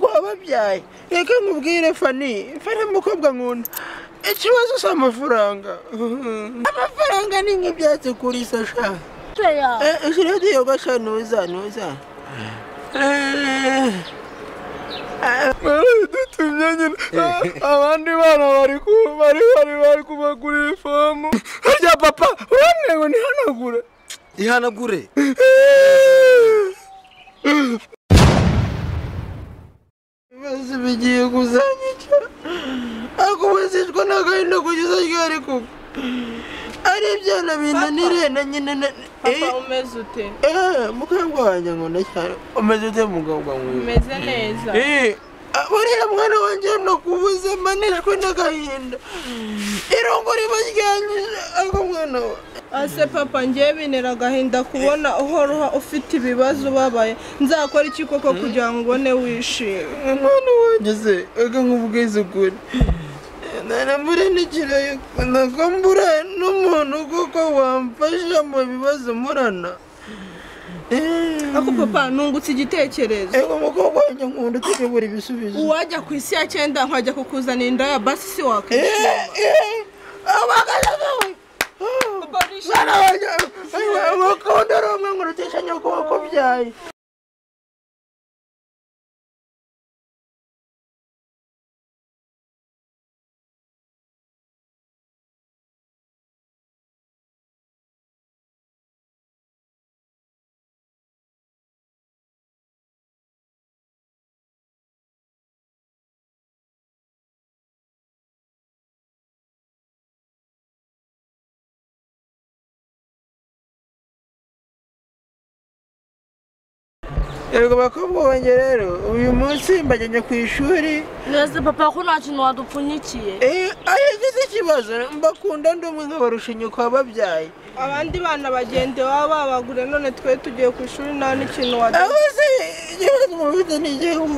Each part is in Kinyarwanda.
yabyaye reka nkubwire fani fani umukobwa nkunda ikibazo si amafaranga amafaranga ni nk'ibyatsi kuri sasha 对呀、 rero tuyoga sha ntuza ntuza dutumye nyine abandi bana bari ku- bari bari bari kubagurira ifomu harya papa uramwe ngo ntihanagure ihanagure ibibazo bigiye kuzanyica ariko ubuzicwa n'agahinda kugeza ryari kugwa ari ibyana binanire na nyina na papa umeze ute eee mukambwe wanjye nkunda cyane umeze ute mukobwa mwiza umeze neza buriya mwana wanjye no kubuze manishwe n'agahinda irongo ribaryanyije ariko mwana we ase papa ngewe bintera agahinda kubona uhora ufite ibibazo ubabaye nzakora iki koko kugira ngo ubone wishime mwana wanjye se reka nkubwize ukuri ntanambure n'ikirayi nako mbura n'umuntu kuko wamfasha mu bibazo murana ako papa nungutse igitekerezo ego umukobwa wanjye nkunda utegura ibisubizo uwajya ku isi ya cyenda nkajya kukuzanira inda ya basi si wakwishima Eh, eh, abagana nawe Papa, urishimye? mwana wanjye umukunda ari umwe nkurutisha nyoko wakubyaye yego bakobwa banjye rero uyu munsi mbajyanye ku ishuri mwese papa ko nta kintu wadupfunyikiye Eh, agize ikibazo mbakunda ndi umwe nkabarusha nyoko wababyaye abandi bana bagende baba babagure none twe tugiye ku ishuri nta n'ikintu wajya aho se ikibazo mufite ni igihugu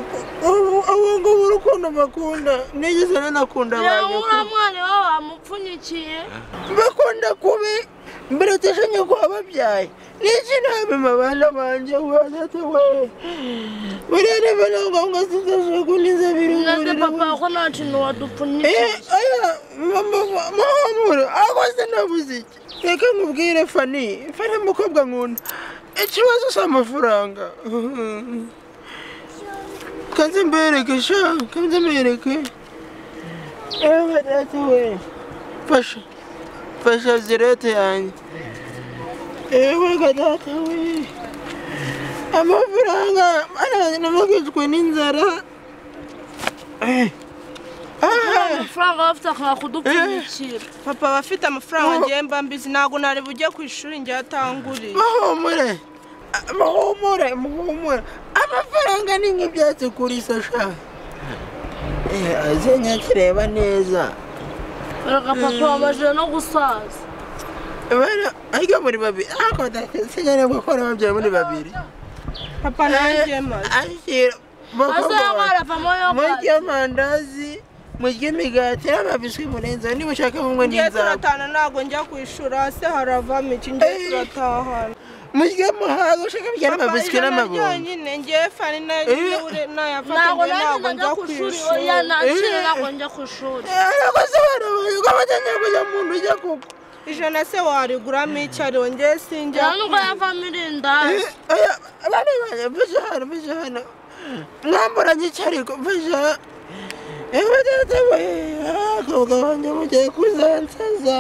ubu ngubu urukundo mbakunda nigeze nanakunda abantu uriya mwana wawe wamupfunyikiye bakunda kubi mbirutisha nyoko wababyaye niki ntabima abana banjye bazatabaye buriya niba na ngombwa zidashakuna inzabiri mwese umuriro papa ko nta kintu wadupfunyikiye Eh, aya mahumuro akoze nabuze iki reka nkubwire fani fani umukobwa nkunda ikibazo si amafaranga kanze mbereke sha kanze mbereke ewe badata we fasha fasha zirete yanjye ewe gadata we amafaranga anamagijwe n'inzara Eh. Ah. amafaranga waba ufite akanga kudupfunyikira papa aba afite amafaranga ngewe mba mbizi ntabwo nari bujye ku ishuri ngewe atanguriye muhumure muhumure muhumure amafaranga ni nk'ibyatsi kuri sasha azenya kireba neza reka papa wabajije no gusaza bana ariko muri babiri ariko ndakenya nabwo ko nababyaye muri babiri papa nanjye maze ashyira ase yabaravamo yokazi murya amandazi murya imigati n'amabiswi murenzeho niba ushaka bumwe ngewe n'inzara turatana ntabwo njya ku ishuri hasi haravamo iki ngewe Eh. turatahana murya muhaga ushaka bya papa mabiswi ijana n'amabombo ryonyine ngewe fani nayo ntabwo nayafatiye nanjye ntabwo najya njya ku ku ishuri ishuri oya nakire ntabwo njya ku ishuri ariko sobanura yuko abatangiye kujya mu nzu ujya kuko ijana se wariguramo icyo ariho ngewe sinjya cyane ubwo yavamo irindazi abana banjye mfashe hano mfashe hano mwamburanye icyo ariko mfashe abakobwa banjye mugiye kuzansaza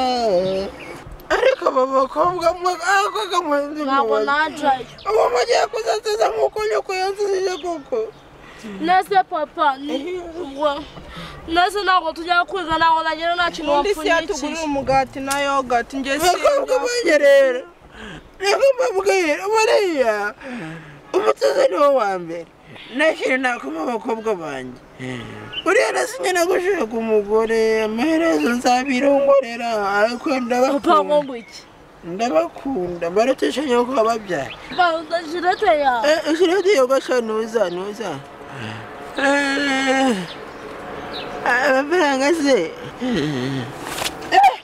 ariko abo bakobwa mwakobwa mwanzi ntabwo najyayo ubu mugiye kuzansaza nk'uko nyoko yansizije koko nese papa ni ubwo nese ntabwo tujya kwiga ntabwo nagira nta kintu ubundi si yatugurira wapfunyikiye umugati na yogati ngewe bakobwa sinjya banjye rero niko mbabwira buriya umutoza ni wo wa mbere nashyira inako mu bakobwa banjye buriya nasinye nagushaka umugore amaherezo nzabirongorera ariko papa ngo ndabakunda ngo iki ndabakunda mbarutisha nyoko wababyara papa udashirete ya ishira tuyogasha ntuza ntuza Eh, amafaranga se Eh,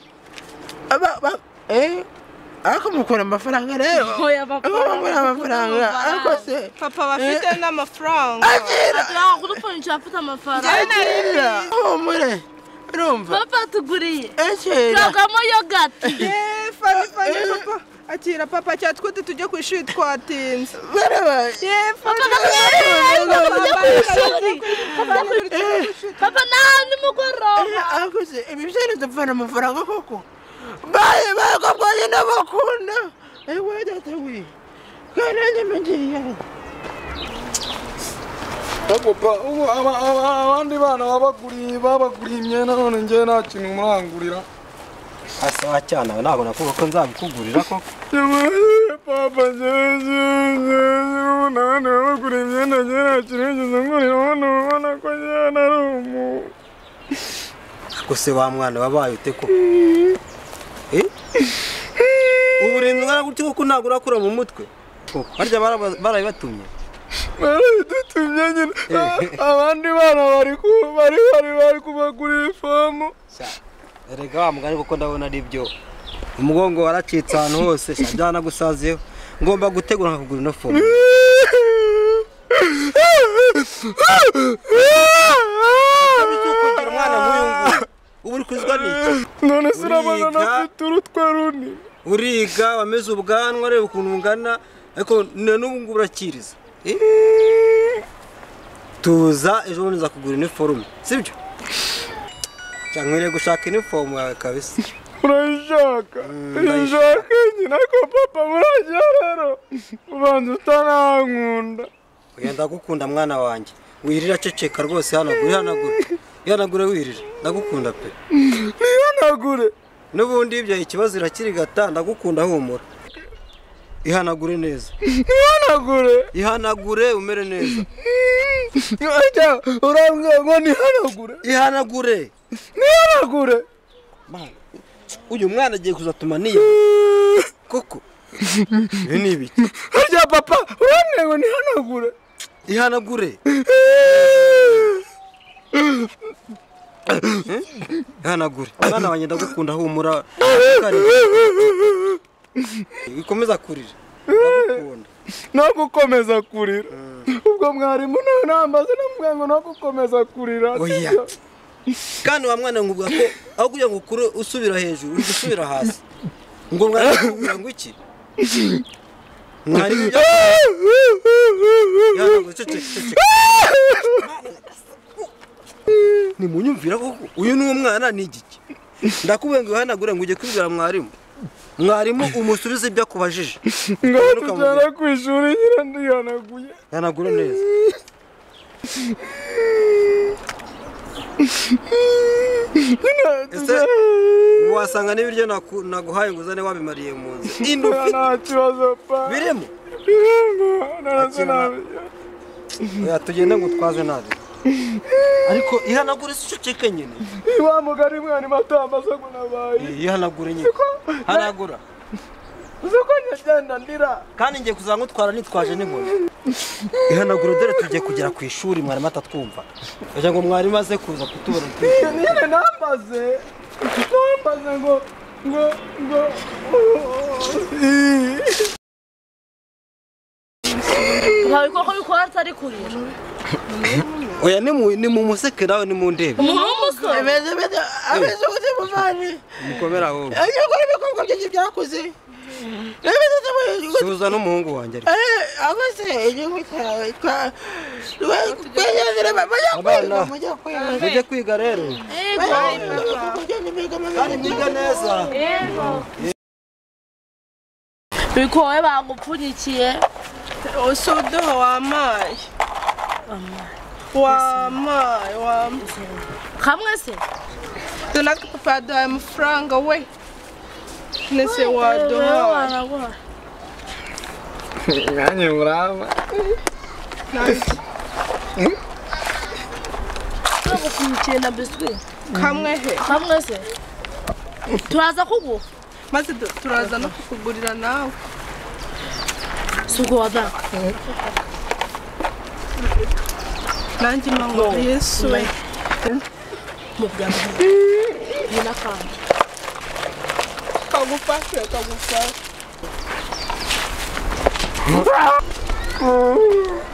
aba- ba- eh, ariko mukora amafaranga rero Oya, papa, mukora amafaranga ariko se papa bafite n'amafaranga akira Ntabwo udupfunyikira afite amafaranga akira humure urumva papa tuguriye akira turagamo yogati Yeee, fani fani papa akira papa cyatwite tujye ku ishuri twatinze barabaye Yeee, fani papa n'ahandi mugoroba akuze ibi byari dupfana amafaranga koko baye baye ko bwonyine bakunda ewe data we kandi nanjye mbigiye Papa, ubu aba- aba- abandi bana babaguriye babaguriye imyenda none njye nta kintu murangurira asawa cyane aho ntabwo nakuvuga ko nzabikugurira koko Yabaye papa nani babagura imyenda njye nta kintu ngize ngurira ubona ubona ko njye nari umu gusa wa mwana wabaye ute ko Eh? ubu rero ungana gutya kuko ntabwo urakura mu mutwe Koko, barya baraba- barabibatumye baradutumye nyine A- abandi bana bari ku- bari bari bari kubagurira ifamu Sha, erega wa mugani kuko ndabona ari byo umugongo waracitse ahantu hose sha, byanagusazeho ngomba gutegura nkakugura ino fomu kugira umwana nk'uyu nguyu ubu uri kuzwa n'iki none se urabona Uriga. nafite urutwe runini uriga wameze ubwanwa reba ukuntu ungana ariko na n'ubu ngubu urakiriza Eh? tuza ejo bundi nzakugura iniforume sibyo Sha, nkwiriye gushaka inifomu yawe kabisa urayishaka urayishaka nyine ariko papa muragira rero ubanza utanankunda Oya, ndagukunda mwana wanjye wirira aceceka rwose hanagura ihanagura ihanagure wirira ndagukunda pe ntihanagure n'ubundi ibyo ikibazo irakirigata ndagukunda humura ihanagure neza ntihanagure ihanagure umere neza ajya urambwira ngo ntihanagure ihanagure ntihanagure Mana, uyu mwana agiye kuzatuma niyo koko ibi ni ibiki harya papa urambwira ngo ntihanagure ihanagure ihanagure mwana wanjye ndagukunda humura ikomeza kurira ndagukunda no gukomeza kurira ubwo mwarimu nawe nambaze namubwira ngo no gukomeza kurira Oya. sibyo? kandi wa mwana nkuvuga ko aho kugira ngo ukure usubira hejuru uri gusubira hasi ngo mwana kugira ngo iki mwarimu ibyo ihanagure ceceka ceceka nimunyumvira koko uyu ni umwana ni igiki ndakubwiye ngo ihanagure ngo ujye kubibwira mwarimu mwarimu umusubize ibyo akubajije ngaho Ukamugira- tujyana ku ishuri nyine ndihanaguye ihanagure neza ese wasanga n'ibiryo naku- naguhaye ngo uzane wabimariye mu nzu inda ufite nta kibazo pa birimo narazo nabi oya tugende ngo utwaze nabi ariko ihanagure si uceceke nyine wa mugari mwana imatambaza ngo nabaye ihanagure nyine hanagura uzi ko njyagenda ndira kandi ngiye kuza nkutwara nitwaje n'inkoni ihanagure dore tugiye kugera ku ishuri mwarimu atatwumva kugira ngo mwarimu aze kuza kutubona twicaye. nyine nambaze nambaze ngo ngo ngo nta bikorwa bikora atari kurira oya nimu- nimumuseke nawe nimundebe umuntu w'umusore ameze ameze ameze ubute muvane mukomere aho ajya gukora ibikorwa byinshi byakuze ameze ameze suza n'umuhungu wanjye ariko abaze igihugu cyawe twa twegerere bajya kwiga Abana. mujya kwiga mujye kwiga rero kandi mwiga neza bikowe bagupfunyikiye usuduha wamaye wamaye wamaye kamwe se donaka papa yaduhaye amafaranga we nese waduhaye waraguhaye nanjye murama bagupfunyikiye na biswi kamwe he kamwe se turaza kuguha maze du- turaza no kukugurira nawe si ubwo wazaka nanjye mama yesu we mu byaro ni n'akandi kagufashe kagufashe Oh.